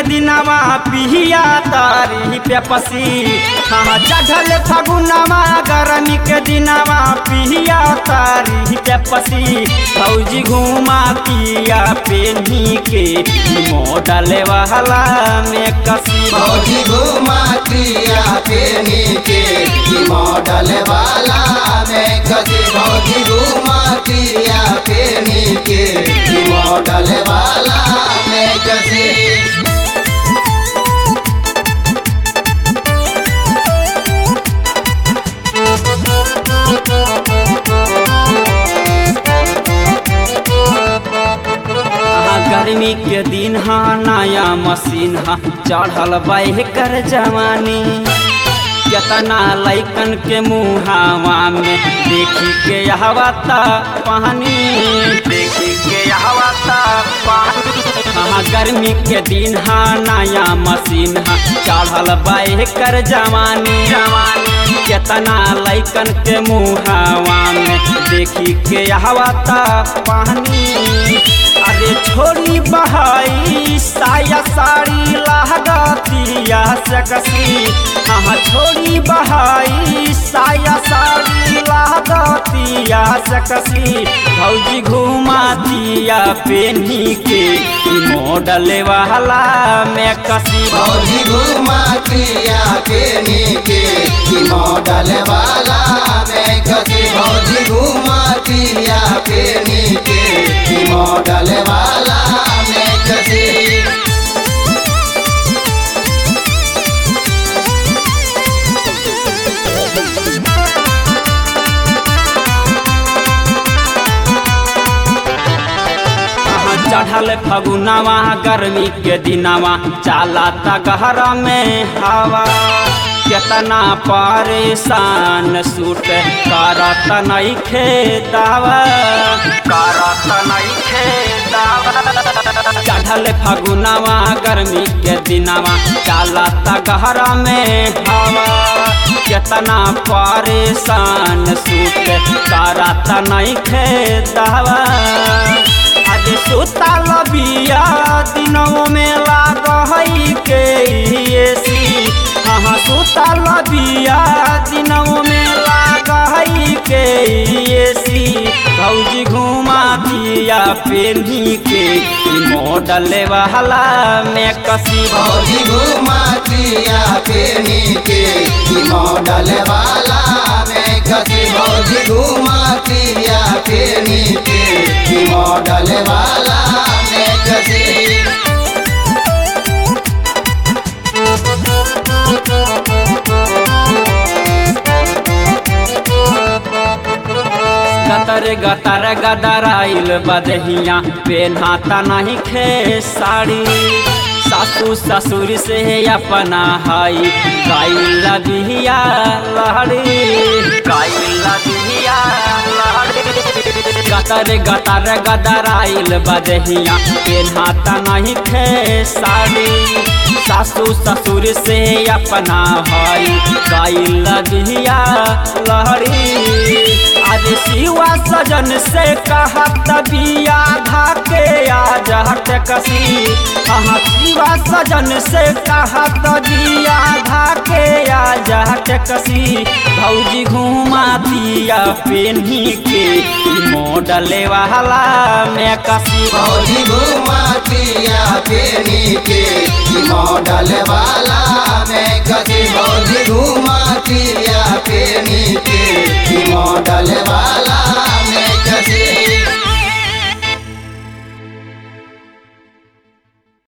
दिनवा पिहिया तारी पे पसी हाँ चढ़ल फगुनवा गर्मी के दिनवा पिहिया तारी पे पसी फौजी घुमा पिया पेनी के मॉडल वाला में कसी फौजी घुमा क्रिया पेनी के की मॉडल वाला में कसी फौजी घुमा क्रिया पेनी के की मॉडल वाला में कसी हाँ, गर्मी के दिन हा नया मशीन हा चढ़ल बाह कर जवानी केतना लैकन के मुहावा में देखी के हवा ता पानी देखी के हवा ता पानी हाँ गर्मी के दिन हा नया मशीन हा चढ़ल बाह कर जवानी जवानी केतना लैकन के मुहावा में देखी के हवा ता पानी अरे छोड़ी बहाई साया साड़ी लहगतिया से कसी हाँ छोड़ी बहाई साया साड़ी लहगतिया से कसी भौजी घुमा दिया पेनी के ई मॉडल वाला में कसी फौजी घुमा क्रिया पेनी के की मॉडल वाला में कसी फौजी घुमा क्रिया पेनी के की मॉडल वाला में कसी हाँ, चढ़ल फगुनवा गर्मी के दिनवा चाला ता गहरा में हवा केतना परेशान सूट करत नहीं खेदावा करत नहीं खेदावा चढ़ल फगुनवा गर्मी के दिनवा चाला ता गहरा में हवा केतना परेशान सूट करत नहीं खेदावा आज सुतल बिया दिनों में लाग हई के एसी हाँ सुतल बिया दिनों में लाग हई के एसी भौजी घुमा दिया पेनी के ई मॉडल वाला में कसी फौजी घुमा क्रिया पेनी के की मॉडल वाला में कसी फौजी घुमा क्रिया पेनी के की मॉडल वाला में कसी गतर गतर गदराइल बदहिया पेन्हाता नहीं खे साड़ी सासू ससुर से अपना हई गाइल बिहिया लहड़ी गाइल बिहिया लहड़ी गतर गतर गदराइल बदहिया पेन्हाता नहीं खे साड़ी सासू ससुर से अपना हई गाइल बिहिया लहड़ी आज शिवा सजन से कहत बिया धाके आज हट कसी हाँ शिवा सजन से कहत बिया धाके आज हट कसी भौजी घुमा दिया पेनी के ई मॉडल वाला में कसी फौजी घुमा क्रिया पेनी के की मॉडल वाला में कसी फौजी घुमा क्रिया